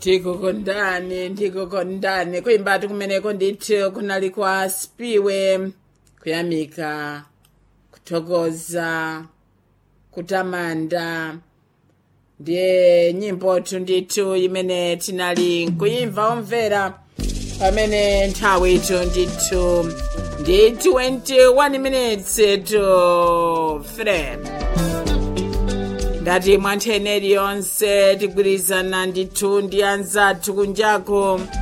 tikukondani ndikukondani kuimbati kumeneko ndithu kunali kwa spiwe kuyamika kuthokoza kutamanda ndiye nyimbotu ndithu imene tinali nkuyimva omvera pamene nthawi itu ndithu ndi 21 minutes to 3 ngati mwa nthawi yonse tigwirizana ndithu ndi anzathu kunjako